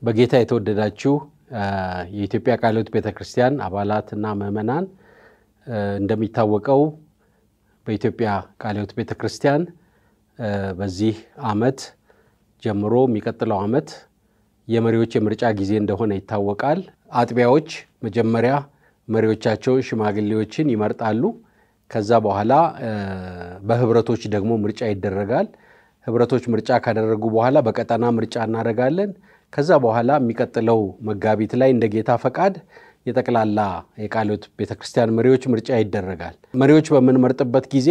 በጌታ የተወደዳችሁ የኢትዮጵያ ቃለ ሕይወት ቤተ ክርስቲያን አባላትና ምዕመናን እንደሚታወቀው በኢትዮጵያ ቃለ ሕይወት ቤተ ክርስቲያን በዚህ ዓመት ጀምሮ የሚቀጥለው ዓመት የመሪዎች የምርጫ ጊዜ እንደሆነ ይታወቃል። አጥቢያዎች መጀመሪያ መሪዎቻቸውን ሽማግሌዎችን ይመርጣሉ። ከዛ በኋላ በህብረቶች ደግሞ ምርጫ ይደረጋል። ህብረቶች ምርጫ ካደረጉ በኋላ በቀጠና ምርጫ እናደርጋለን። ከዛ በኋላ የሚቀጥለው መጋቢት ላይ እንደ ጌታ ፈቃድ የጠቅላላ የቃለ ሕይወት ቤተ ክርስቲያን መሪዎች ምርጫ ይደረጋል። መሪዎች በምንመርጥበት ጊዜ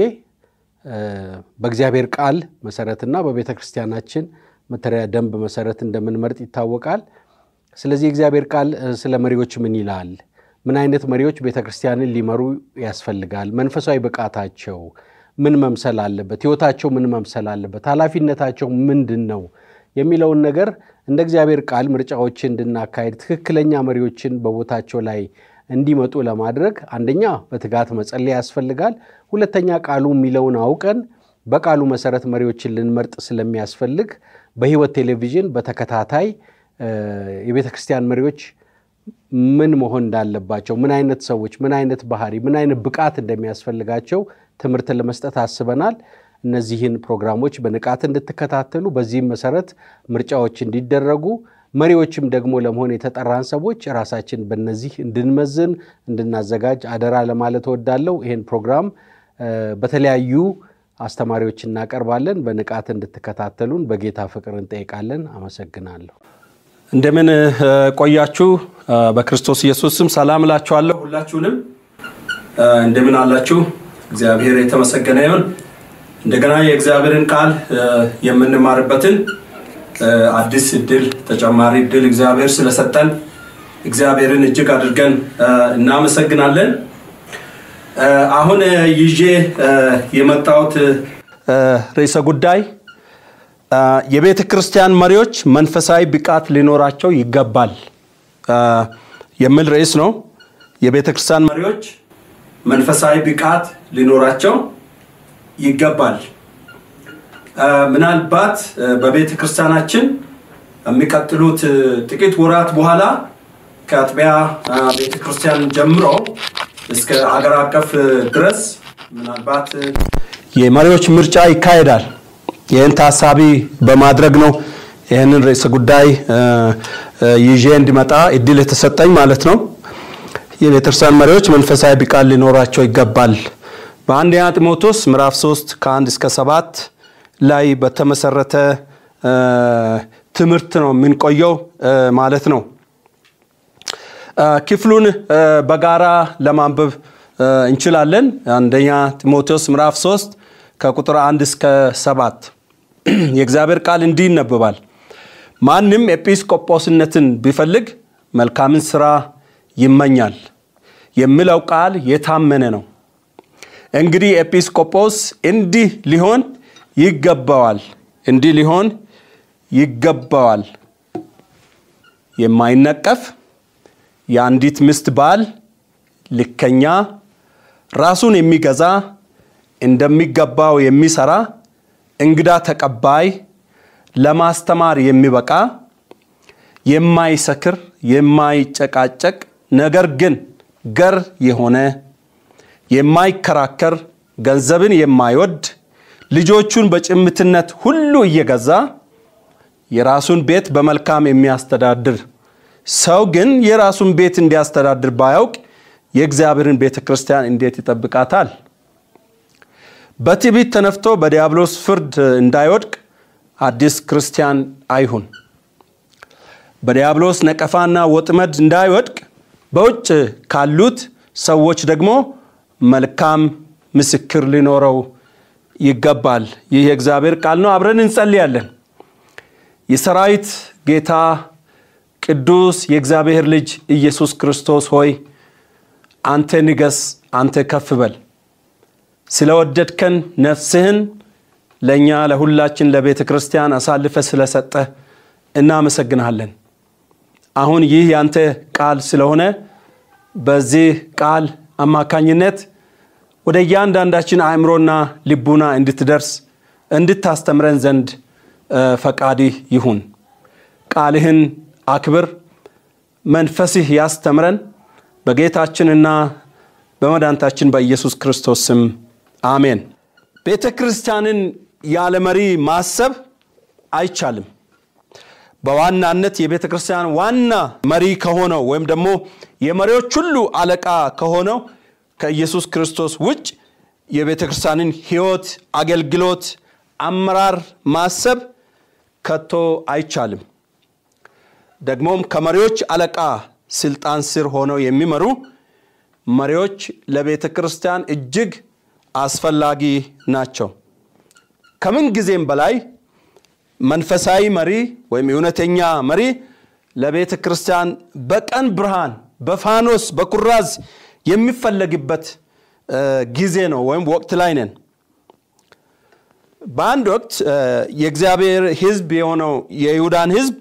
በእግዚአብሔር ቃል መሰረትና በቤተ ክርስቲያናችን መተዳደሪያ ደንብ መሰረት እንደምንመርጥ ይታወቃል። ስለዚህ የእግዚአብሔር ቃል ስለ መሪዎች ምን ይላል? ምን አይነት መሪዎች ቤተ ክርስቲያንን ሊመሩ ያስፈልጋል? መንፈሳዊ ብቃታቸው ምን መምሰል አለበት? ህይወታቸው ምን መምሰል አለበት? ኃላፊነታቸው ምንድን ነው የሚለውን ነገር እንደ እግዚአብሔር ቃል ምርጫዎችን እንድናካሄድ ትክክለኛ መሪዎችን በቦታቸው ላይ እንዲመጡ ለማድረግ አንደኛ በትጋት መጸለይ ያስፈልጋል። ሁለተኛ ቃሉ የሚለውን አውቀን በቃሉ መሰረት መሪዎችን ልንመርጥ ስለሚያስፈልግ በህይወት ቴሌቪዥን በተከታታይ የቤተ ክርስቲያን መሪዎች ምን መሆን እንዳለባቸው፣ ምን አይነት ሰዎች፣ ምን አይነት ባህሪ፣ ምን አይነት ብቃት እንደሚያስፈልጋቸው ትምህርት ለመስጠት አስበናል። እነዚህን ፕሮግራሞች በንቃት እንድትከታተሉ በዚህም መሰረት ምርጫዎች እንዲደረጉ መሪዎችም ደግሞ ለመሆን የተጠራን ሰዎች ራሳችን በነዚህ እንድንመዝን እንድናዘጋጅ አደራ ለማለት እወዳለሁ። ይህን ፕሮግራም በተለያዩ አስተማሪዎች እናቀርባለን። በንቃት እንድትከታተሉን በጌታ ፍቅር እንጠይቃለን። አመሰግናለሁ። እንደምን ቆያችሁ? በክርስቶስ ኢየሱስ ስም ሰላም እላችኋለሁ። ሁላችሁንም እንደምን አላችሁ? እግዚአብሔር የተመሰገነ ይሁን። እንደገና የእግዚአብሔርን ቃል የምንማርበትን አዲስ እድል ተጨማሪ እድል እግዚአብሔር ስለሰጠን እግዚአብሔርን እጅግ አድርገን እናመሰግናለን። አሁን ይዤ የመጣሁት ርዕሰ ጉዳይ የቤተ ክርስቲያን መሪዎች መንፈሳዊ ብቃት ሊኖራቸው ይገባል የሚል ርዕስ ነው። የቤተ ክርስቲያን መሪዎች መንፈሳዊ ብቃት ሊኖራቸው ይገባል። ምናልባት በቤተ ክርስቲያናችን የሚቀጥሉት ጥቂት ወራት በኋላ ከአጥቢያ ቤተ ክርስቲያን ጀምሮ እስከ አገር አቀፍ ድረስ ምናልባት የመሪዎች ምርጫ ይካሄዳል። ይህን ታሳቢ በማድረግ ነው ይህንን ርዕሰ ጉዳይ ይዤ እንዲመጣ እድል የተሰጠኝ ማለት ነው። የቤተክርስቲያን መሪዎች መንፈሳዊ ብቃት ሊኖራቸው ይገባል። በአንደኛ ጢሞቴዎስ ምዕራፍ 3 ከ1 እስከ 7 ላይ በተመሰረተ ትምህርት ነው የምንቆየው ማለት ነው። ክፍሉን በጋራ ለማንበብ እንችላለን። አንደኛ ጢሞቴዎስ ምዕራፍ 3 ከቁጥር 1 እስከ 7 የእግዚአብሔር ቃል እንዲህ ይነበባል። ማንም ኤጲስቆጶስነትን ቢፈልግ መልካምን ስራ ይመኛል የሚለው ቃል የታመነ ነው። እንግዲህ ኤጲስቆጶስ እንዲህ ሊሆን ይገባዋል እንዲህ ሊሆን ይገባዋል፣ የማይነቀፍ የአንዲት ሚስት ባል፣ ልከኛ፣ ራሱን የሚገዛ እንደሚገባው የሚሰራ፣ እንግዳ ተቀባይ፣ ለማስተማር የሚበቃ፣ የማይሰክር፣ የማይጨቃጨቅ ነገር ግን ገር የሆነ የማይከራከር፣ ገንዘብን የማይወድ፣ ልጆቹን በጭምትነት ሁሉ እየገዛ የራሱን ቤት በመልካም የሚያስተዳድር ሰው ግን የራሱን ቤት እንዲያስተዳድር ባያውቅ የእግዚአብሔርን ቤተ ክርስቲያን እንዴት ይጠብቃታል? በትዕቢት ተነፍቶ በዲያብሎስ ፍርድ እንዳይወድቅ አዲስ ክርስቲያን አይሁን። በዲያብሎስ ነቀፋና ወጥመድ እንዳይወድቅ በውጭ ካሉት ሰዎች ደግሞ መልካም ምስክር ሊኖረው ይገባል። ይህ የእግዚአብሔር ቃል ነው። አብረን እንጸልያለን። የሰራዊት ጌታ ቅዱስ የእግዚአብሔር ልጅ ኢየሱስ ክርስቶስ ሆይ አንተ ንገስ፣ አንተ ከፍ በል። ስለወደድከን ነፍስህን ለእኛ ለሁላችን ለቤተ ክርስቲያን አሳልፈ ስለሰጠ እናመሰግንሃለን። አሁን ይህ ያንተ ቃል ስለሆነ በዚህ ቃል አማካኝነት ወደ እያንዳንዳችን አእምሮና ልቡና እንድትደርስ እንድታስተምረን ዘንድ ፈቃድህ ይሁን። ቃልህን አክብር። መንፈስህ ያስተምረን። በጌታችንና በመድኃኒታችን በኢየሱስ ክርስቶስ ስም አሜን። ቤተ ክርስቲያንን ያለ መሪ ማሰብ አይቻልም። በዋናነት የቤተ ክርስቲያን ዋና መሪ ከሆነው ወይም ደግሞ የመሪዎች ሁሉ አለቃ ከሆነው ከኢየሱስ ክርስቶስ ውጭ የቤተ ክርስቲያንን ሕይወት፣ አገልግሎት፣ አመራር ማሰብ ከቶ አይቻልም። ደግሞም ከመሪዎች አለቃ ስልጣን ስር ሆነው የሚመሩ መሪዎች ለቤተ ክርስቲያን እጅግ አስፈላጊ ናቸው። ከምን ጊዜም በላይ መንፈሳዊ መሪ ወይም እውነተኛ መሪ ለቤተ ክርስቲያን በቀን ብርሃን፣ በፋኖስ በኩራዝ የሚፈለግበት ጊዜ ነው ወይም ወቅት ላይ ነን። በአንድ ወቅት የእግዚአብሔር ሕዝብ የሆነው የይሁዳን ሕዝብ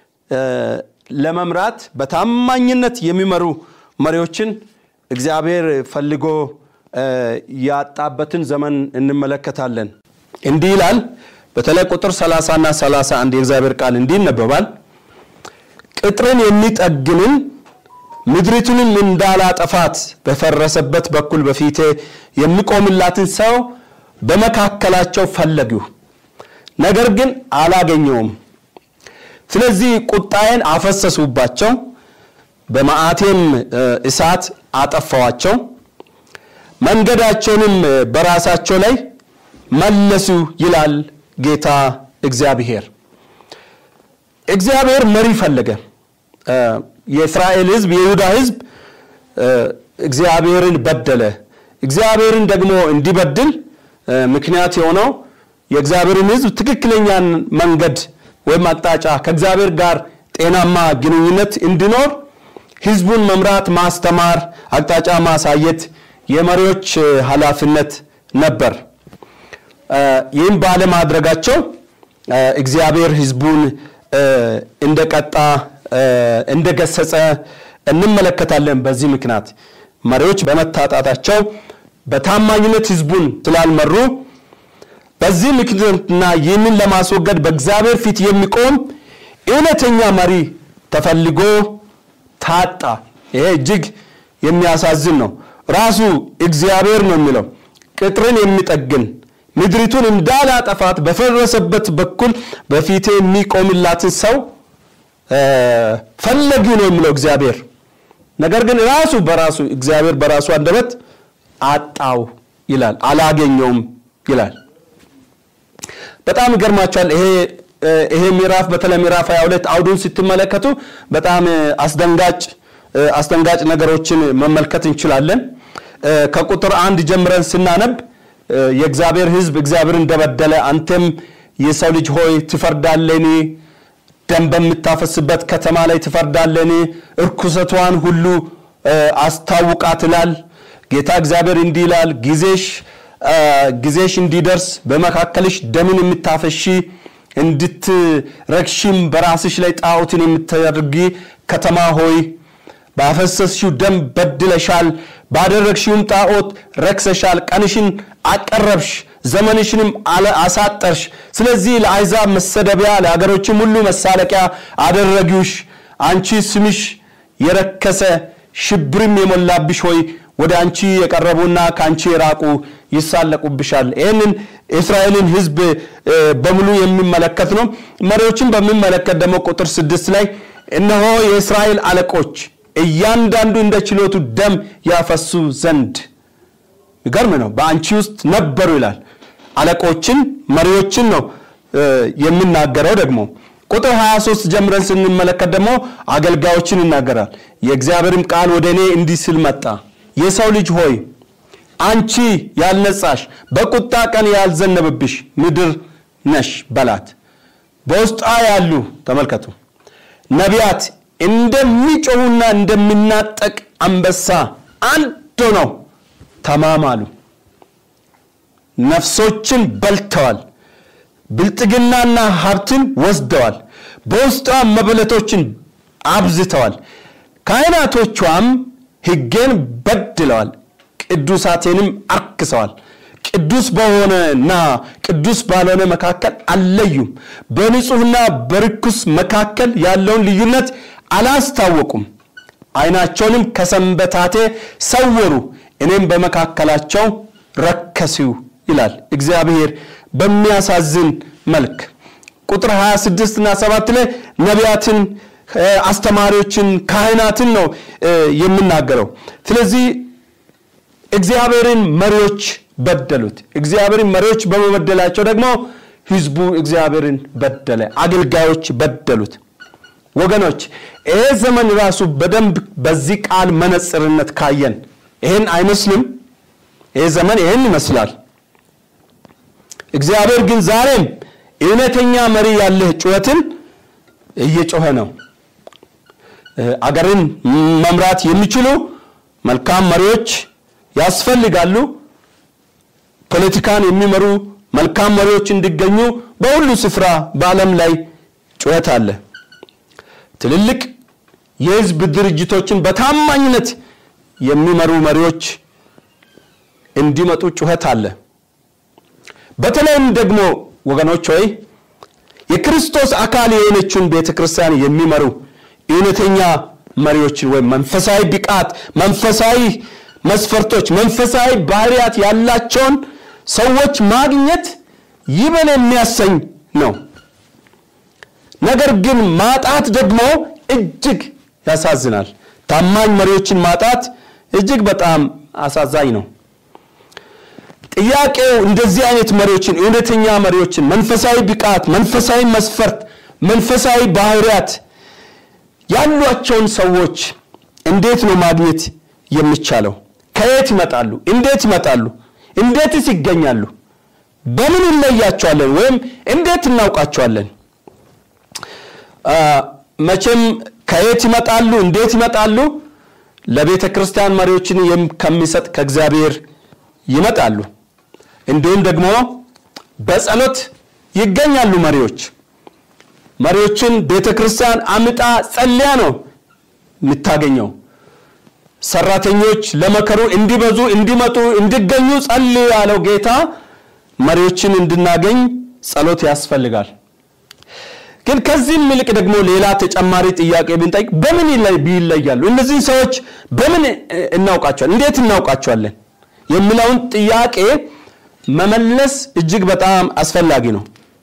ለመምራት በታማኝነት የሚመሩ መሪዎችን እግዚአብሔር ፈልጎ ያጣበትን ዘመን እንመለከታለን። እንዲህ ይላል። በተለይ ቁጥር 30 እና 31 የእግዚአብሔር ቃል እንዲህ ይነበባል። ቅጥርን የሚጠግንን ምድሪቱንም እንዳላጠፋት በፈረሰበት በኩል በፊቴ የሚቆምላትን ሰው በመካከላቸው ፈለግሁ፣ ነገር ግን አላገኘውም። ስለዚህ ቁጣዬን አፈሰሱባቸው፣ በመዓቴም እሳት አጠፋዋቸው፣ መንገዳቸውንም በራሳቸው ላይ መለሱ ይላል ጌታ እግዚአብሔር። እግዚአብሔር መሪ ፈለገ። የእስራኤል ሕዝብ የይሁዳ ሕዝብ እግዚአብሔርን በደለ። እግዚአብሔርን ደግሞ እንዲበድል ምክንያት የሆነው የእግዚአብሔርን ሕዝብ ትክክለኛን መንገድ ወይም አቅጣጫ ከእግዚአብሔር ጋር ጤናማ ግንኙነት እንዲኖር ሕዝቡን መምራት፣ ማስተማር፣ አቅጣጫ ማሳየት የመሪዎች ኃላፊነት ነበር። ይህም ባለማድረጋቸው እግዚአብሔር ሕዝቡን እንደቀጣ እንደገሰጸ እንመለከታለን። በዚህ ምክንያት መሪዎች በመታጣታቸው በታማኝነት ሕዝቡን ስላልመሩ በዚህ ምክንያትና ይህንን ለማስወገድ በእግዚአብሔር ፊት የሚቆም እውነተኛ መሪ ተፈልጎ ታጣ። ይሄ እጅግ የሚያሳዝን ነው። ራሱ እግዚአብሔር ነው የሚለው ቅጥርን የሚጠግን ምድሪቱን እንዳላጠፋት በፈረሰበት በኩል በፊቴ የሚቆምላትን ሰው ፈለጊ ነው የሚለው እግዚአብሔር። ነገር ግን ራሱ በራሱ እግዚአብሔር በራሱ አንደበት አጣው ይላል፣ አላገኘውም ይላል። በጣም ይገርማቸዋል። ይሄ ይሄ ምዕራፍ በተለይ ምዕራፍ 22 አውዱን ስትመለከቱ በጣም አስደንጋጭ አስደንጋጭ ነገሮችን መመልከት እንችላለን። ከቁጥር አንድ ጀምረን ስናነብ የእግዚአብሔር ሕዝብ እግዚአብሔር እንደበደለ አንተም የሰው ልጅ ሆይ ትፈርዳለኒ ደም በምታፈስበት ከተማ ላይ ትፈርዳለኒ እርኩሰቷን ሁሉ አስታውቃት ይላል ጌታ እግዚአብሔር እንዲህ ይላል ጊዜሽ ጊዜሽ እንዲደርስ በመካከልሽ ደምን የምታፈሺ እንድትረክሺም በራስሽ ላይ ጣዖትን የምታደርጊ ከተማ ሆይ ባፈሰስሽው ደም በድለሻል፣ ባደረግሽውም ጣዖት ረክሰሻል። ቀንሽን አቀረብሽ፣ ዘመንሽንም አሳጠርሽ። ስለዚህ ለአሕዛብ መሰደቢያ፣ ለሀገሮችም ሁሉ መሳለቂያ አደረጊውሽ። አንቺ ስምሽ የረከሰ ሽብርም የሞላብሽ ሆይ ወደ አንቺ የቀረቡና ከአንቺ የራቁ ይሳለቁብሻል። ይህንን የእስራኤልን ሕዝብ በሙሉ የሚመለከት ነው። መሪዎችን በሚመለከት ደግሞ ቁጥር ስድስት ላይ እነሆ የእስራኤል አለቆች እያንዳንዱ እንደ ችሎቱ ደም ያፈሱ ዘንድ ይገርም ነው በአንቺ ውስጥ ነበሩ ይላል። አለቆችን መሪዎችን ነው የሚናገረው። ደግሞ ቁጥር 23 ጀምረን ስንመለከት ደግሞ አገልጋዮችን ይናገራል። የእግዚአብሔርም ቃል ወደ እኔ እንዲህ ሲል መጣ የሰው ልጅ ሆይ አንቺ ያልነጻሽ በቁጣ ቀን ያልዘነበብሽ ምድር ነሽ በላት። በውስጧ ያሉ ተመልከቱ ነቢያት እንደሚጮሁና እንደሚናጠቅ አንበሳ አንድ ሆነው ተማማሉ። ነፍሶችን በልተዋል፣ ብልጥግናና ሀብትን ወስደዋል። በውስጧ መበለቶችን አብዝተዋል። ካህናቶቿም ሕጌን በድለዋል፣ ቅዱሳቴንም አርክሰዋል። ቅዱስ በሆነና ቅዱስ ባልሆነ መካከል አልለዩም። በንጹሕና በርኩስ መካከል ያለውን ልዩነት አላስታወቁም። ዓይናቸውንም ከሰንበታቴ ሰወሩ፣ እኔም በመካከላቸው ረከሲው ይላል እግዚአብሔር በሚያሳዝን መልክ። ቁጥር 26 እና 7 ላይ ነቢያትን፣ አስተማሪዎችን፣ ካህናትን ነው የምናገረው። ስለዚህ እግዚአብሔርን መሪዎች በደሉት። እግዚአብሔርን መሪዎች በመበደላቸው ደግሞ ህዝቡ እግዚአብሔርን በደለ፣ አገልጋዮች በደሉት። ወገኖች ይሄ ዘመን ራሱ በደንብ በዚህ ቃል መነጽርነት ካየን ይህን አይመስልም? ይሄ ዘመን ይህን ይመስላል። እግዚአብሔር ግን ዛሬም እውነተኛ መሪ ያለህ ጩኸትን እየጮኸ ነው። አገርን መምራት የሚችሉ መልካም መሪዎች ያስፈልጋሉ። ፖለቲካን የሚመሩ መልካም መሪዎች እንዲገኙ በሁሉ ስፍራ በዓለም ላይ ጩኸት አለ። ትልልቅ የህዝብ ድርጅቶችን በታማኝነት የሚመሩ መሪዎች እንዲመጡ ጩኸት አለ። በተለይም ደግሞ ወገኖች ሆይ የክርስቶስ አካል የሆነችውን ቤተ ክርስቲያን የሚመሩ እውነተኛ መሪዎችን ወይም መንፈሳዊ ብቃት፣ መንፈሳዊ መስፈርቶች፣ መንፈሳዊ ባህሪያት ያላቸውን ሰዎች ማግኘት ይበል የሚያሰኝ ነው። ነገር ግን ማጣት ደግሞ እጅግ ያሳዝናል። ታማኝ መሪዎችን ማጣት እጅግ በጣም አሳዛኝ ነው። ጥያቄው እንደዚህ አይነት መሪዎችን እውነተኛ መሪዎችን መንፈሳዊ ብቃት፣ መንፈሳዊ መስፈርት፣ መንፈሳዊ ባህሪያት ያሏቸውን ሰዎች እንዴት ነው ማግኘት የሚቻለው? ከየት ይመጣሉ? እንዴት ይመጣሉ? እንዴትስ ይገኛሉ? በምን እንለያቸዋለን? ወይም እንዴት እናውቃቸዋለን? መቼም ከየት ይመጣሉ? እንዴት ይመጣሉ? ለቤተ ክርስቲያን መሪዎችን ከሚሰጥ ከእግዚአብሔር ይመጣሉ። እንዲሁም ደግሞ በጸሎት ይገኛሉ። መሪዎች መሪዎችን ቤተ ክርስቲያን አምጣ ጸልያ ነው የምታገኘው። ሰራተኞች ለመከሩ እንዲበዙ እንዲመጡ እንዲገኙ ጸልዩ ያለው ጌታ መሪዎችን እንድናገኝ ጸሎት ያስፈልጋል። ግን ከዚህም ይልቅ ደግሞ ሌላ ተጨማሪ ጥያቄ ብንጠይቅ በምን ይለያሉ? እነዚህን ሰዎች በምን እናውቃቸዋለን? እንዴት እናውቃቸዋለን? የሚለውን ጥያቄ መመለስ እጅግ በጣም አስፈላጊ ነው።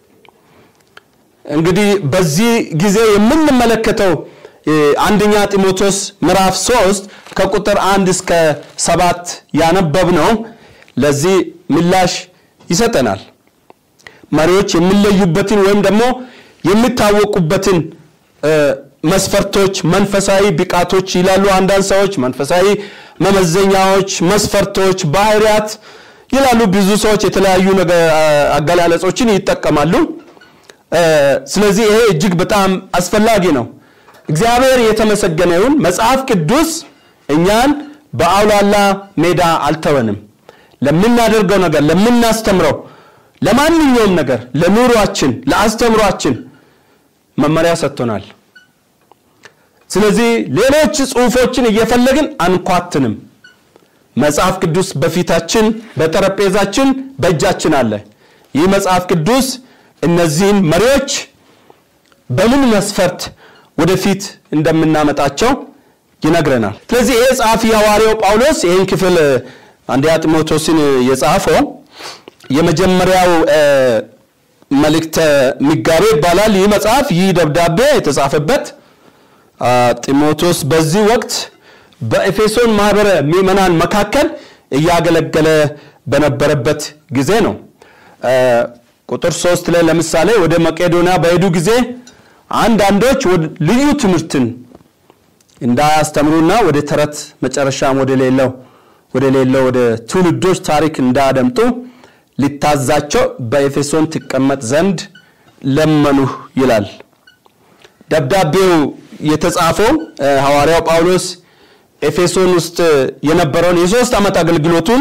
እንግዲህ በዚህ ጊዜ የምንመለከተው አንደኛ ጢሞቴዎስ ምዕራፍ 3 ከቁጥር አንድ እስከ ሰባት ያነበብነው ለዚህ ምላሽ ይሰጠናል። መሪዎች የሚለዩበትን ወይም ደግሞ የሚታወቁበትን መስፈርቶች፣ መንፈሳዊ ብቃቶች ይላሉ አንዳንድ ሰዎች። መንፈሳዊ መመዘኛዎች፣ መስፈርቶች፣ ባህሪያት ይላሉ። ብዙ ሰዎች የተለያዩ አገላለጾችን ይጠቀማሉ። ስለዚህ ይሄ እጅግ በጣም አስፈላጊ ነው። እግዚአብሔር የተመሰገነ ይሁን። መጽሐፍ ቅዱስ እኛን በአውላላ ሜዳ አልተወንም። ለምናደርገው ነገር፣ ለምናስተምረው፣ ለማንኛውም ነገር፣ ለኑሯችን፣ ለአስተምሯችን መመሪያ ሰጥቶናል። ስለዚህ ሌሎች ጽሑፎችን እየፈለግን አንኳትንም። መጽሐፍ ቅዱስ በፊታችን በጠረጴዛችን በእጃችን አለ። ይህ መጽሐፍ ቅዱስ እነዚህን መሪዎች በምን መስፈርት ወደፊት እንደምናመጣቸው ይነግረናል። ስለዚህ ይህ ጸሐፊ ሐዋርያው ጳውሎስ ይህን ክፍል አንደኛ ጢሞቴዎስን የጻፈው የመጀመሪያው መልእክተ ምጋቤ ይባላል። ይህ መጽሐፍ ይህ ደብዳቤ የተጻፈበት ጢሞቴዎስ በዚህ ወቅት በኤፌሶን ማህበረ ምዕመናን መካከል እያገለገለ በነበረበት ጊዜ ነው። ቁጥር ሶስት ላይ ለምሳሌ ወደ መቄዶንያ በሄዱ ጊዜ አንዳንዶች ልዩ ትምህርትን እንዳያስተምሩና ወደ ተረት መጨረሻም ወደ ሌለው ወደ ሌለው ወደ ትውልዶች ታሪክ እንዳያደምጡ ሊታዛቸው በኤፌሶን ትቀመጥ ዘንድ ለመኑህ ይላል። ደብዳቤው የተጻፈው ሐዋርያው ጳውሎስ ኤፌሶን ውስጥ የነበረውን የሶስት ዓመት አገልግሎቱን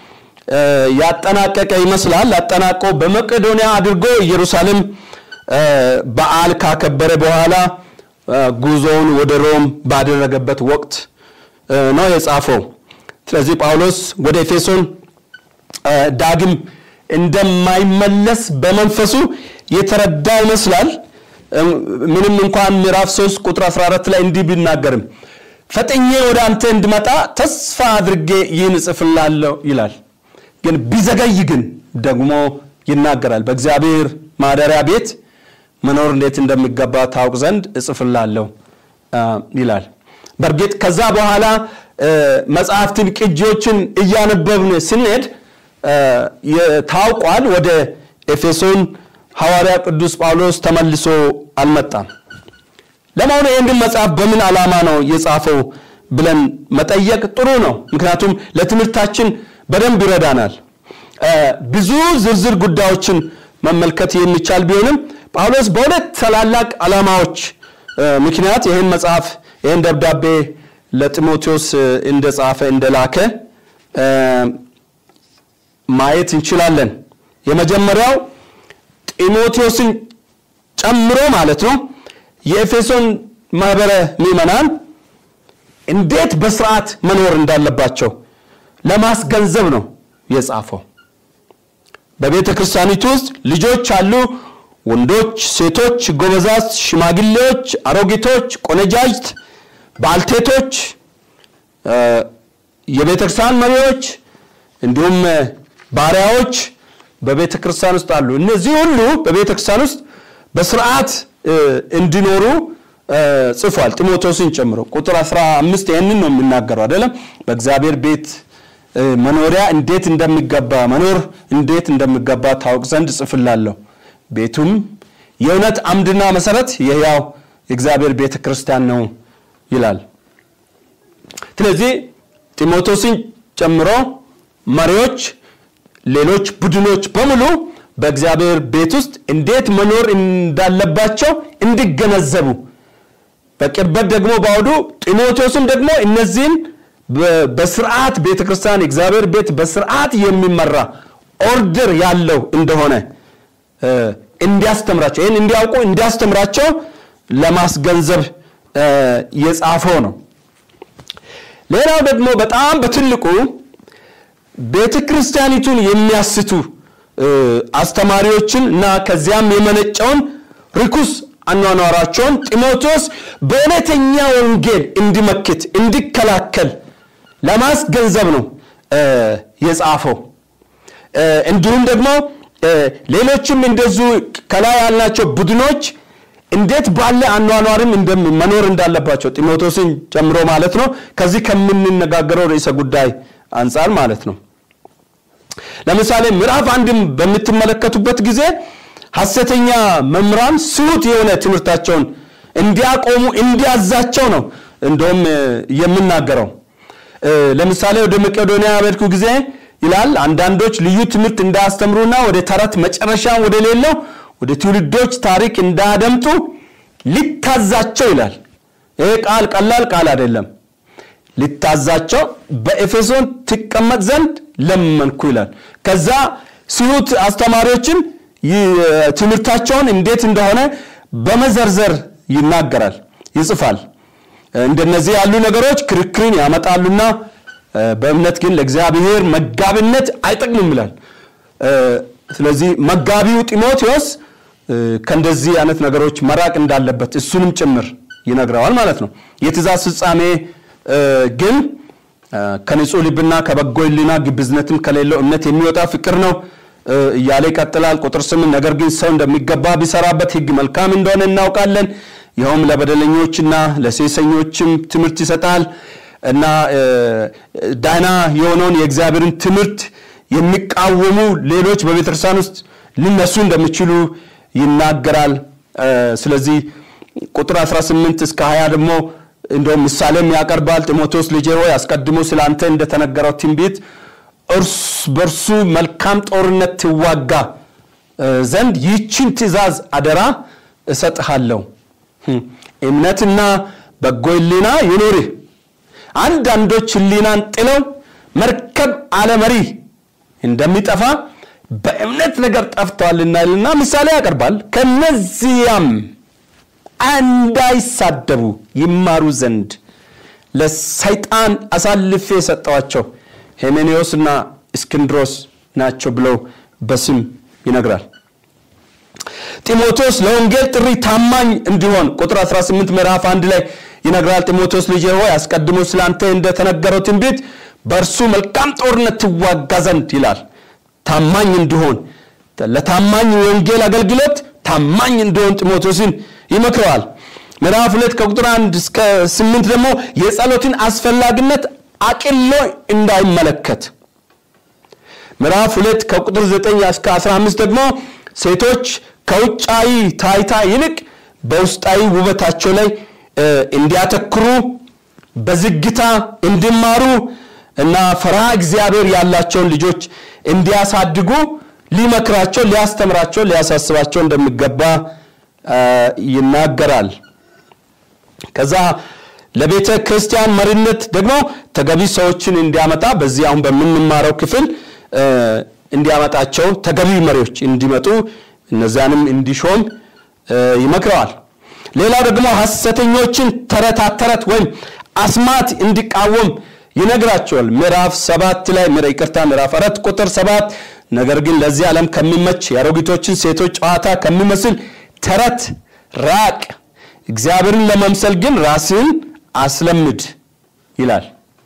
ያጠናቀቀ ይመስላል። አጠናቆ በመቄዶንያ አድርጎ ኢየሩሳሌም በዓል ካከበረ በኋላ ጉዞውን ወደ ሮም ባደረገበት ወቅት ነው የጻፈው። ስለዚህ ጳውሎስ ወደ ኤፌሶን ዳግም እንደማይመለስ በመንፈሱ የተረዳ ይመስላል። ምንም እንኳን ምዕራፍ 3 ቁጥር 14 ላይ እንዲህ ቢናገርም ፈጥኜ ወደ አንተ እንድመጣ ተስፋ አድርጌ ይህን እጽፍላለሁ ይላል። ግን ቢዘገይ ግን ደግሞ ይናገራል። በእግዚአብሔር ማደሪያ ቤት መኖር እንዴት እንደሚገባ ታውቅ ዘንድ እጽፍላለሁ ይላል። በእርግጥ ከዛ በኋላ መጽሐፍትን ቅጂዎችን እያነበብን ስንሄድ ታውቋል። ወደ ኤፌሶን ሐዋርያ ቅዱስ ጳውሎስ ተመልሶ አልመጣም። ለመሆኑ ይህንን መጽሐፍ በምን ዓላማ ነው የጻፈው ብለን መጠየቅ ጥሩ ነው። ምክንያቱም ለትምህርታችን በደንብ ይረዳናል። ብዙ ዝርዝር ጉዳዮችን መመልከት የሚቻል ቢሆንም ጳውሎስ በሁለት ታላላቅ ዓላማዎች ምክንያት ይህን መጽሐፍ ይህን ደብዳቤ ለጢሞቴዎስ እንደጻፈ እንደላከ ማየት እንችላለን። የመጀመሪያው ጢሞቴዎስን ጨምሮ ማለት ነው የኤፌሶን ማህበረ ምዕመናን እንዴት በስርዓት መኖር እንዳለባቸው ለማስገንዘብ ነው የጻፈው። በቤተ ክርስቲያኒቱ ውስጥ ልጆች አሉ፣ ወንዶች፣ ሴቶች፣ ጎበዛዝት፣ ሽማግሌዎች፣ አሮጊቶች፣ ቆነጃጅት፣ ባልቴቶች፣ የቤተ ክርስቲያን መሪዎች እንዲሁም ባሪያዎች በቤተ ክርስቲያን ውስጥ አሉ። እነዚህ ሁሉ በቤተ ክርስቲያን ውስጥ በስርዓት እንዲኖሩ ጽፏል፣ ጢሞቴዎስን ጨምሮ። ቁጥር 15 ይህንን ነው የሚናገረው አይደለም? በእግዚአብሔር ቤት መኖሪያ እንዴት እንደሚገባ መኖር እንዴት እንደሚገባ ታውቅ ዘንድ ጽፍላለሁ። ቤቱም የእውነት አምድና መሰረት የሕያው የእግዚአብሔር ቤተ ክርስቲያን ነው ይላል። ስለዚህ ጢሞቴዎስን ጨምሮ መሪዎች፣ ሌሎች ቡድኖች በሙሉ በእግዚአብሔር ቤት ውስጥ እንዴት መኖር እንዳለባቸው እንዲገነዘቡ በቅርበት ደግሞ በአውዱ ጢሞቴዎስም ደግሞ እነዚህን በስርዓት ቤተ ክርስቲያን የእግዚአብሔር ቤት በስርዓት የሚመራ ኦርደር ያለው እንደሆነ እንዲያስተምራቸው ይህን እንዲያውቁ እንዲያስተምራቸው ለማስገንዘብ የጻፈው ነው። ሌላው ደግሞ በጣም በትልቁ ቤተ ክርስቲያኒቱን የሚያስቱ አስተማሪዎችን እና ከዚያም የመነጨውን ርኩስ አኗኗራቸውን ጢሞቴዎስ በእውነተኛ ወንጌል እንዲመክት እንዲከላከል ለማስገንዘብ ነው የጻፈው። እንዲሁም ደግሞ ሌሎችም እንደዚሁ ከላይ ያልናቸው ቡድኖች እንዴት ባለ አኗኗርም መኖር እንዳለባቸው ጢሞቴዎስን ጨምሮ ማለት ነው። ከዚህ ከምንነጋገረው ርዕሰ ጉዳይ አንጻር ማለት ነው። ለምሳሌ ምዕራፍ አንድም በምትመለከቱበት ጊዜ ሐሰተኛ መምህራን ስሁት የሆነ ትምህርታቸውን እንዲያቆሙ እንዲያዛቸው ነው እንደውም የምናገረው። ለምሳሌ ወደ መቄዶንያ በሄድኩ ጊዜ ይላል አንዳንዶች ልዩ ትምህርት እንዳያስተምሩና ወደ ተረት መጨረሻ ወደ ሌለው ወደ ትውልዶች ታሪክ እንዳያደምጡ ሊታዛቸው ይላል። ይህ ቃል ቀላል ቃል አይደለም። ሊታዛቸው በኤፌሶን ትቀመጥ ዘንድ ለመንኩ ይላል። ከዛ ስሁት አስተማሪዎችን ትምህርታቸውን እንዴት እንደሆነ በመዘርዘር ይናገራል፣ ይጽፋል። እንደነዚህ ያሉ ነገሮች ክርክርን ያመጣሉና በእምነት ግን ለእግዚአብሔር መጋቢነት አይጠቅምም ይላል። ስለዚህ መጋቢው ጢሞቴዎስ ከእንደዚህ አይነት ነገሮች መራቅ እንዳለበት እሱንም ጭምር ይነግረዋል ማለት ነው። የትእዛዝ ፍጻሜ ግን ከንጹህ ልብና ከበጎ ሕሊና ግብዝነትም ከሌለው እምነት የሚወጣ ፍቅር ነው እያለ ይቀጥላል። ቁጥር ስምንት ነገር ግን ሰው እንደሚገባ ቢሰራበት ሕግ መልካም እንደሆነ እናውቃለን። ይኸውም ለበደለኞችና ለሴሰኞችም ትምህርት ይሰጣል እና ዳና የሆነውን የእግዚአብሔርን ትምህርት የሚቃወሙ ሌሎች በቤተክርስቲያን ውስጥ ሊነሱ እንደሚችሉ ይናገራል። ስለዚህ ቁጥር 18 እስከ 20 ደግሞ እንደውም ምሳሌም ያቀርባል። ጢሞቴዎስ ልጄ ሆይ አስቀድሞ ስለ አንተ እንደተነገረው ትንቢት በእርሱ መልካም ጦርነት ትዋጋ ዘንድ ይህችን ትእዛዝ አደራ እሰጥሃለሁ። እምነትና በጎ ሕሊና ይኑርህ። አንዳንዶች ሕሊናን ጥለው መርከብ አለመሪ እንደሚጠፋ በእምነት ነገር ጠፍተዋልና ይልና ምሳሌ ያቀርባል። ከነዚያም እንዳይሳደቡ ይማሩ ዘንድ ለሰይጣን አሳልፌ የሰጠዋቸው ሄሜኔዎስና እስክንድሮስ ናቸው ብለው በስም ይነግራል። ጢሞቴዎስ ለወንጌል ጥሪ ታማኝ እንዲሆን ቁጥር 18 ምዕራፍ አንድ ላይ ይነግራል። ጢሞቴዎስ ልጄ ሆይ አስቀድሞ ስላንተ እንደተነገረው ትንቢት በእርሱ መልካም ጦርነት ትዋጋ ዘንድ ይላል። ታማኝ እንዲሆን ለታማኝ ወንጌል አገልግሎት ታማኝ እንዲሆን ጢሞቴዎስን ይመክረዋል። ምዕራፍ ሁለት ከቁጥር አንድ እስከ ስምንት ደግሞ የጸሎትን አስፈላጊነት አቅሎ እንዳይመለከት ምዕራፍ ሁለት ከቁጥር 9 እስከ 15 ደግሞ ሴቶች ከውጫዊ ታይታ ይልቅ በውስጣዊ ውበታቸው ላይ እንዲያተክሩ በዝግታ እንዲማሩ እና ፈርሃ እግዚአብሔር ያላቸውን ልጆች እንዲያሳድጉ ሊመክራቸው፣ ሊያስተምራቸው፣ ሊያሳስባቸው እንደሚገባ ይናገራል። ከዛ ለቤተ ክርስቲያን መሪነት ደግሞ ተገቢ ሰዎችን እንዲያመጣ በዚህ አሁን በምንማረው ክፍል እንዲያመጣቸው ተገቢ መሪዎች እንዲመጡ እነዚያንም እንዲሾም ይመክረዋል። ሌላው ደግሞ ሐሰተኞችን ተረታ ተረት ወይም አስማት እንዲቃወም ይነግራቸዋል። ምዕራፍ ሰባት ላይ ይቅርታ፣ ምዕራፍ አራት ቁጥር ሰባት ነገር ግን ለዚህ ዓለም ከሚመች የአሮጊቶችን ሴቶች ጨዋታ ከሚመስል ተረት ራቅ፣ እግዚአብሔርን ለመምሰል ግን ራስህን አስለምድ ይላል።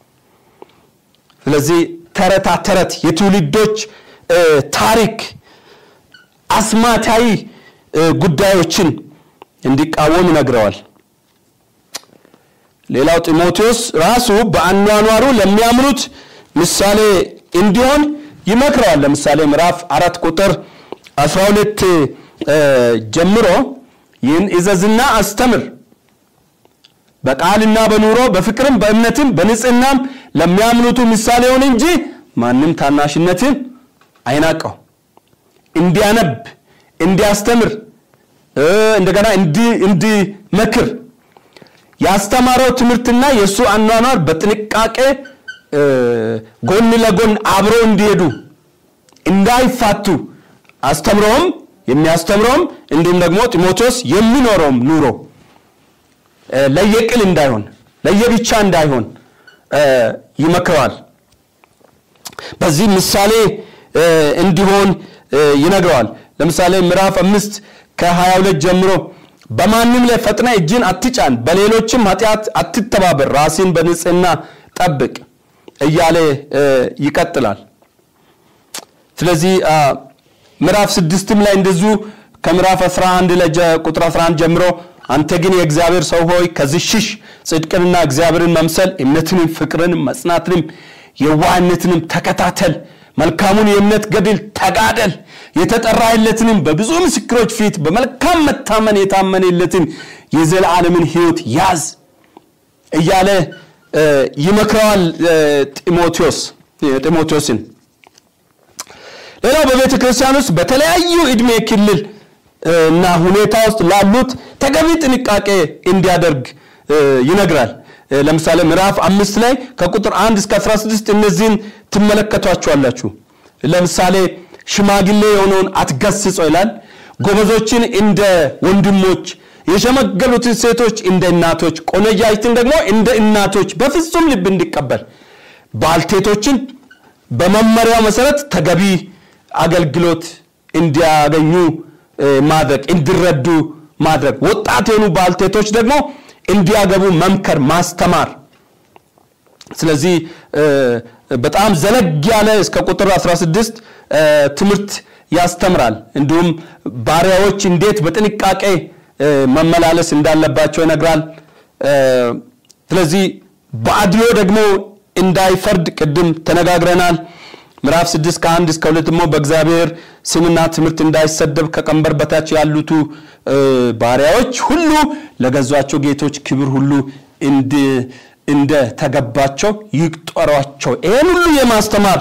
ስለዚህ ተረታ ተረት የትውልዶች ታሪክ አስማታዊ ጉዳዮችን እንዲቃወም ይነግረዋል። ሌላው ጢሞቴዎስ ራሱ በአኗኗሩ ለሚያምኑት ምሳሌ እንዲሆን ይመክረዋል። ለምሳሌ ምዕራፍ አራት ቁጥር 12 ጀምሮ ይህን እዘዝና አስተምር በቃልና በኑሮ በፍቅርም በእምነትም በንጽህናም ለሚያምኑቱ ምሳሌ ሆን እንጂ ማንም ታናሽነትን አይናቀው። እንዲያነብ፣ እንዲያስተምር፣ እንደገና እንዲመክር ያስተማረው ትምህርትና የእሱ አኗኗር በጥንቃቄ ጎን ለጎን አብረው እንዲሄዱ እንዳይፋቱ አስተምረውም የሚያስተምረውም እንዲሁም ደግሞ ጢሞቴዎስ የሚኖረውም ኑሮ ለየቅል እንዳይሆን ለየብቻ እንዳይሆን ይመክረዋል። በዚህ ምሳሌ እንዲሆን ይነግረዋል። ለምሳሌ ምዕራፍ አምስት ከ22 ጀምሮ በማንም ላይ ፈጥነ እጅን አትጫን፣ በሌሎችም ኃጢአት አትተባበር፣ ራስን በንጽህና ጠብቅ እያለ ይቀጥላል። ስለዚህ ምዕራፍ ስድስትም ላይ እንደዚሁ ከምዕራፍ 11 ላይ ቁጥር 11 ጀምሮ አንተ ግን የእግዚአብሔር ሰው ሆይ ከዚህ ሽሽ፣ ጽድቅንና እግዚአብሔርን መምሰል እምነትንም፣ ፍቅርንም፣ መጽናትንም፣ የዋህነትንም ተከታተል። መልካሙን የእምነት ገድል ተጋደል። የተጠራህለትንም በብዙ ምስክሮች ፊት በመልካም መታመን የታመነለትን የዘላለምን ሕይወት ያዝ እያለ ይመክረዋል ጢሞቴዎስ ጢሞቴዎስን። ሌላው በቤተ ክርስቲያን ውስጥ በተለያዩ ዕድሜ ክልል እና ሁኔታ ውስጥ ላሉት ተገቢ ጥንቃቄ እንዲያደርግ ይነግራል። ለምሳሌ ምዕራፍ አምስት ላይ ከቁጥር አንድ እስከ 16 እነዚህን ትመለከቷቸዋላችሁ። ለምሳሌ ሽማግሌ የሆነውን አትገስጸው ይላል። ጎበዞችን እንደ ወንድሞች፣ የሸመገሉትን ሴቶች እንደ እናቶች፣ ቆነጃጅትን ደግሞ እንደ እናቶች በፍጹም ልብ እንዲቀበል ባልቴቶችን በመመሪያው መሰረት ተገቢ አገልግሎት እንዲያገኙ ማድረግ እንዲረዱ ማድረግ ወጣት የሆኑ ባልቴቶች ደግሞ እንዲያገቡ መምከር ማስተማር ስለዚህ በጣም ዘለግ ያለ እስከ ቁጥር 16 ትምህርት ያስተምራል እንዲሁም ባሪያዎች እንዴት በጥንቃቄ መመላለስ እንዳለባቸው ይነግራል ስለዚህ በአድሎ ደግሞ እንዳይፈርድ ቅድም ተነጋግረናል ምዕራፍ 6 ከአንድ እስከ ሁለት ደግሞ በእግዚአብሔር ስምና ትምህርት እንዳይሰደብ ከቀንበር በታች ያሉቱ ባሪያዎች ሁሉ ለገዟቸው ጌቶች ክብር ሁሉ እንደ ተገባቸው ይቁጠሯቸው ይህን ሁሉ የማስተማር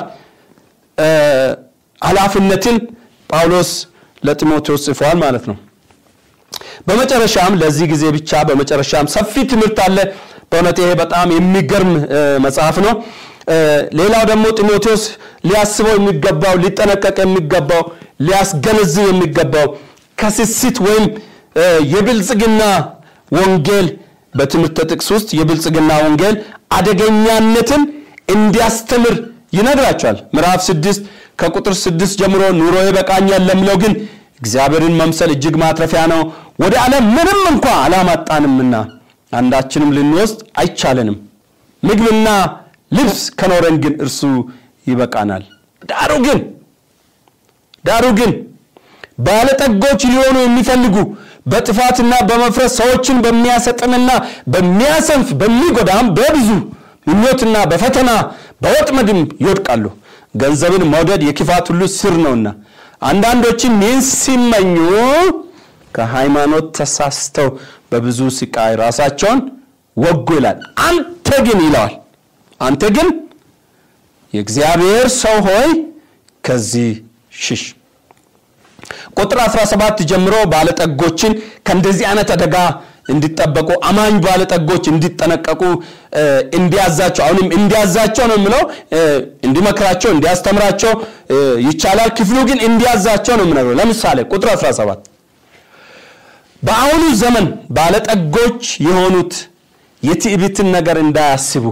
ኃላፊነትን ጳውሎስ ለጢሞቴዎስ ጽፏል ማለት ነው በመጨረሻም ለዚህ ጊዜ ብቻ በመጨረሻም ሰፊ ትምህርት አለ በእውነት ይሄ በጣም የሚገርም መጽሐፍ ነው ሌላው ደግሞ ጢሞቴዎስ ሊያስበው የሚገባው ሊጠነቀቅ የሚገባው ሊያስገነዝብ የሚገባው ከስስት ወይም የብልጽግና ወንጌል በትምህርት ጥቅስ ውስጥ የብልጽግና ወንጌል አደገኛነትን እንዲያስተምር ይነግራቸዋል ምዕራፍ ስድስት ከቁጥር ስድስት ጀምሮ ኑሮ ይበቃኛል ለሚለው ግን እግዚአብሔርን መምሰል እጅግ ማትረፊያ ነው። ወደ ዓለም ምንም እንኳ አላማጣንምና አንዳችንም ልንወስድ አይቻለንም። ምግብና ልብስ ከኖረን ግን እርሱ ይበቃናል። ዳሩ ግን ዳሩ ግን ባለጠጎች ሊሆኑ የሚፈልጉ በጥፋትና በመፍረስ ሰዎችን በሚያሰጥምና በሚያሰንፍ በሚጎዳም በብዙ ምኞትና በፈተና በወጥመድም ይወድቃሉ። ገንዘብን መውደድ የክፋት ሁሉ ስር ነውና አንዳንዶችም ይህን ሲመኙ ከሃይማኖት ተሳስተው በብዙ ስቃይ ራሳቸውን ወጉ ይላል። አንተ ግን ይለዋል፣ አንተ ግን የእግዚአብሔር ሰው ሆይ ከዚህ ሽሽ። ቁጥር 17 ጀምሮ ባለጠጎችን ከእንደዚህ አይነት አደጋ እንዲጠበቁ አማኝ ባለጠጎች እንዲጠነቀቁ እንዲያዛቸው አሁንም እንዲያዛቸው ነው የምለው እንዲመክራቸው እንዲያስተምራቸው ይቻላል ክፍሉ ግን እንዲያዛቸው ነው የምነግረው ለምሳሌ ቁጥር 17 በአሁኑ ዘመን ባለጠጎች የሆኑት የትዕቢትን ነገር እንዳያስቡ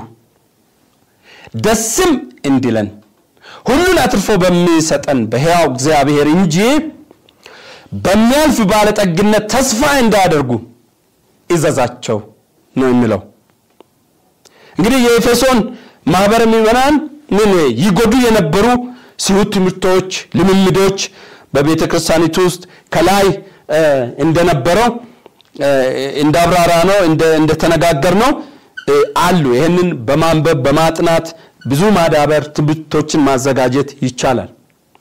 ደስም እንዲለን ሁሉን አትርፎ በሚሰጠን በሕያው እግዚአብሔር እንጂ በሚያልፍ ባለጠግነት ተስፋ እንዳያደርጉ እዘዛቸው ነው የሚለው። እንግዲህ የኤፌሶን ማህበረ ምዕመናን ምን ይጎዱ የነበሩ ስሁት ትምህርቶች፣ ልምምዶች በቤተ ክርስቲያኒቱ ውስጥ ከላይ እንደነበረው እንዳብራራ ነው እንደተነጋገር ነው አሉ። ይህንን በማንበብ በማጥናት ብዙ ማዳበር ትምህርቶችን ማዘጋጀት ይቻላል።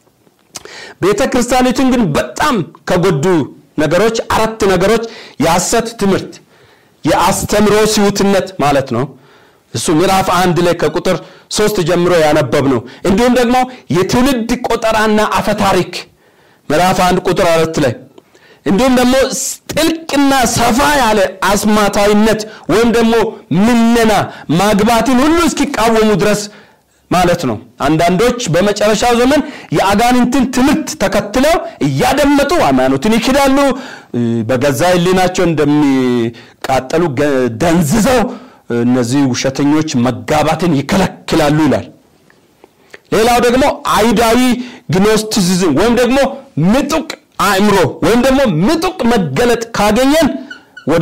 ቤተ ክርስቲያኒቱን ግን በጣም ከጎዱ ነገሮች አራት ነገሮች የሐሰት ትምህርት፣ የአስተምሮ ስሁትነት ማለት ነው። እሱ ምዕራፍ አንድ ላይ ከቁጥር ሶስት ጀምሮ ያነበብ ነው። እንዲሁም ደግሞ የትውልድ ቆጠራና አፈታሪክ ምዕራፍ አንድ ቁጥር አራት ላይ እንዲሁም ደግሞ ጥልቅና ሰፋ ያለ አስማታዊነት ወይም ደግሞ ምነና ማግባትን ሁሉ እስኪቃወሙ ድረስ ማለት ነው። አንዳንዶች በመጨረሻው ዘመን የአጋንንትን ትምህርት ተከትለው እያደመጡ ሃይማኖትን ይክዳሉ። በገዛ ሕሊናቸው እንደሚቃጠሉ ደንዝዘው እነዚህ ውሸተኞች መጋባትን ይከለክላሉ ይላል። ሌላው ደግሞ አይሁዳዊ ግኖስቲሲዝም ወይም ደግሞ ምጡቅ አእምሮ ወይም ደግሞ ምጡቅ መገለጥ ካገኘን ወደ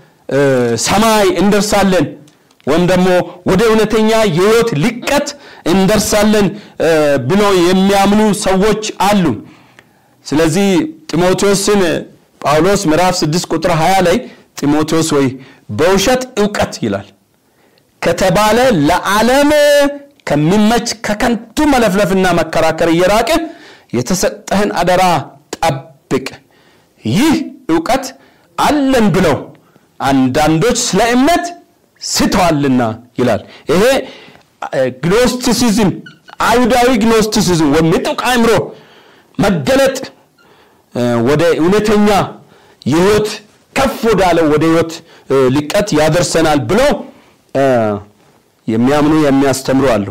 ሰማይ እንደርሳለን ወይም ደግሞ ወደ እውነተኛ የህይወት ልቀት እንደርሳለን ብሎ የሚያምኑ ሰዎች አሉ። ስለዚህ ጢሞቴዎስን ጳውሎስ ምዕራፍ 6 ቁጥር 20 ላይ ጢሞቴዎስ ወይ በውሸት እውቀት ይላል ከተባለ ለዓለም ከሚመች ከከንቱ መለፍለፍና መከራከር እየራቅ የተሰጠህን አደራ ጠብቅ። ይህ እውቀት አለን ብለው አንዳንዶች ስለ እምነት ስተዋልና ይላል። ይሄ ግኖስቲሲዝም አይሁዳዊ ግኖስቲሲዝም ወይም ምጡቅ አእምሮ መገለጥ ወደ እውነተኛ የህይወት ከፍ ወዳለው ወደ ህይወት ልቀት ያደርሰናል ብለው የሚያምኑ የሚያስተምሩ አሉ።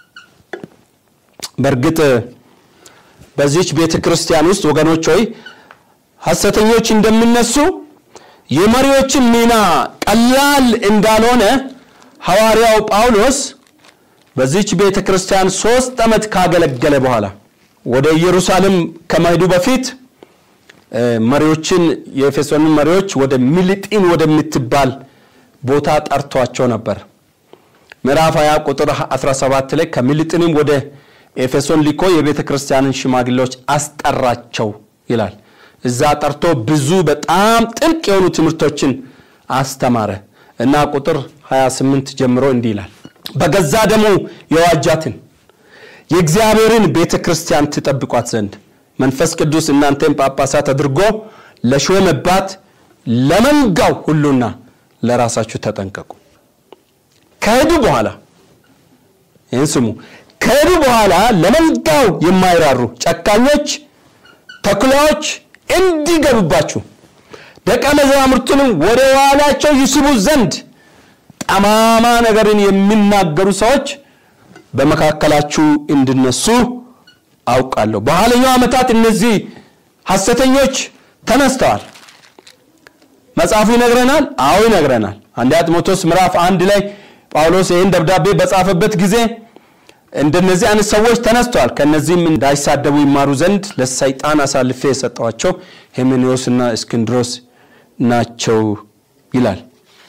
በእርግጥ በዚች ቤተ ክርስቲያን ውስጥ ወገኖች ሆይ ሐሰተኞች እንደሚነሱ የመሪዎችን ሚና ቀላል እንዳልሆነ ሐዋርያው ጳውሎስ በዚች ቤተ ክርስቲያን ሶስት ዓመት ካገለገለ በኋላ ወደ ኢየሩሳሌም ከመሄዱ በፊት መሪዎችን የኤፌሶንን መሪዎች ወደ ሚሊጢን ወደምትባል ቦታ ጠርቷቸው ነበር። ምዕራፍ 20 ቁጥር 17 ላይ ከሚሊጢንም ወደ ኤፌሶን ሊኮ የቤተ ክርስቲያንን ሽማግሌዎች አስጠራቸው ይላል። እዛ ጠርቶ ብዙ በጣም ጥልቅ የሆኑ ትምህርቶችን አስተማረ እና ቁጥር 28 ጀምሮ እንዲህ ይላል በገዛ ደሙ የዋጃትን የእግዚአብሔርን ቤተ ክርስቲያን ትጠብቋት ዘንድ መንፈስ ቅዱስ እናንተን ጳጳሳት አድርጎ ለሾመባት ለመንጋው ሁሉና ለራሳችሁ ተጠንቀቁ። ከሄዱ በኋላ ይህን ስሙ። ከሄዱ በኋላ ለመንጋው የማይራሩ ጨካኞች ተኩላዎች እንዲገቡባችሁ ደቀ መዛሙርቱንም ወደ ኋላቸው ይስቡ ዘንድ ጠማማ ነገርን የሚናገሩ ሰዎች በመካከላችሁ እንዲነሱ አውቃለሁ። በኋለኛው ዓመታት እነዚህ ሐሰተኞች ተነስተዋል። መጽሐፉ ይነግረናል። አዎ ይነግረናል። አንደኛ ጢሞቴዎስ ምዕራፍ አንድ ላይ ጳውሎስ ይህን ደብዳቤ በጻፈበት ጊዜ እንደነዚህ አይነት ሰዎች ተነስተዋል። ከነዚህም እንዳይሳደቡ ይማሩ ዘንድ ለሰይጣን አሳልፌ የሰጠዋቸው ሄሜኔዎስና እስክንድሮስ ናቸው ይላል።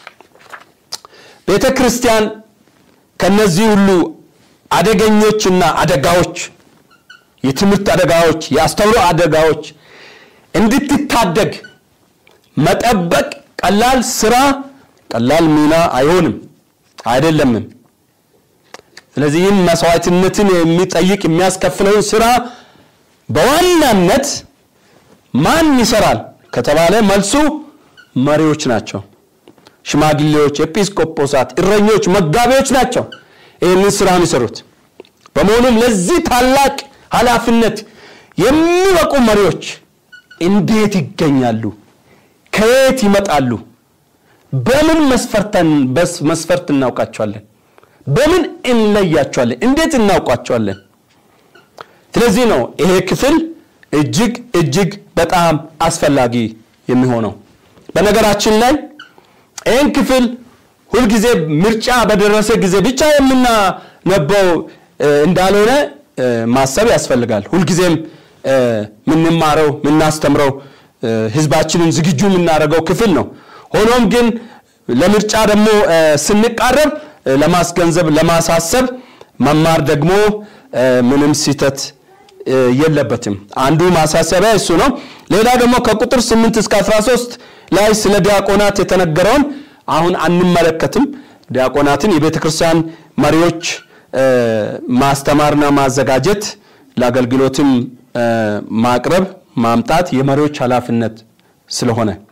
ቤተ ክርስቲያን ከነዚህ ሁሉ አደገኞችና አደጋዎች፣ የትምህርት አደጋዎች፣ የአስተውሎ አደጋዎች እንድትታደግ መጠበቅ ቀላል ስራ፣ ቀላል ሚና አይሆንም አይደለምም። ስለዚህም መስዋዕትነትን የሚጠይቅ የሚያስከፍለውን ስራ በዋናነት ማን ይሰራል ከተባለ መልሱ መሪዎች ናቸው። ሽማግሌዎች፣ ኤጲስቆጶሳት፣ እረኞች፣ መጋቢዎች ናቸው ይህንን ስራ የሚሰሩት። በመሆኑም ለዚህ ታላቅ ኃላፊነት የሚበቁ መሪዎች እንዴት ይገኛሉ? ከየት ይመጣሉ? በምን መስፈርት እናውቃቸዋለን? በምን እንለያቸዋለን? እንዴት እናውቋቸዋለን? ስለዚህ ነው ይሄ ክፍል እጅግ እጅግ በጣም አስፈላጊ የሚሆነው። በነገራችን ላይ ይህን ክፍል ሁልጊዜ ምርጫ በደረሰ ጊዜ ብቻ የምናነበው እንዳልሆነ ማሰብ ያስፈልጋል። ሁልጊዜም የምንማረው የምናስተምረው ህዝባችንን ዝግጁ የምናደርገው ክፍል ነው። ሆኖም ግን ለምርጫ ደግሞ ስንቃረብ ለማስገንዘብ ለማሳሰብ መማር ደግሞ ምንም ስህተት የለበትም። አንዱ ማሳሰቢያ እሱ ነው። ሌላ ደግሞ ከቁጥር 8 እስከ 13 ላይ ስለ ዲያቆናት የተነገረውን አሁን አንመለከትም። ዲያቆናትን የቤተ ክርስቲያን መሪዎች ማስተማርና ማዘጋጀት ለአገልግሎትም ማቅረብ ማምጣት የመሪዎች ኃላፊነት ስለሆነ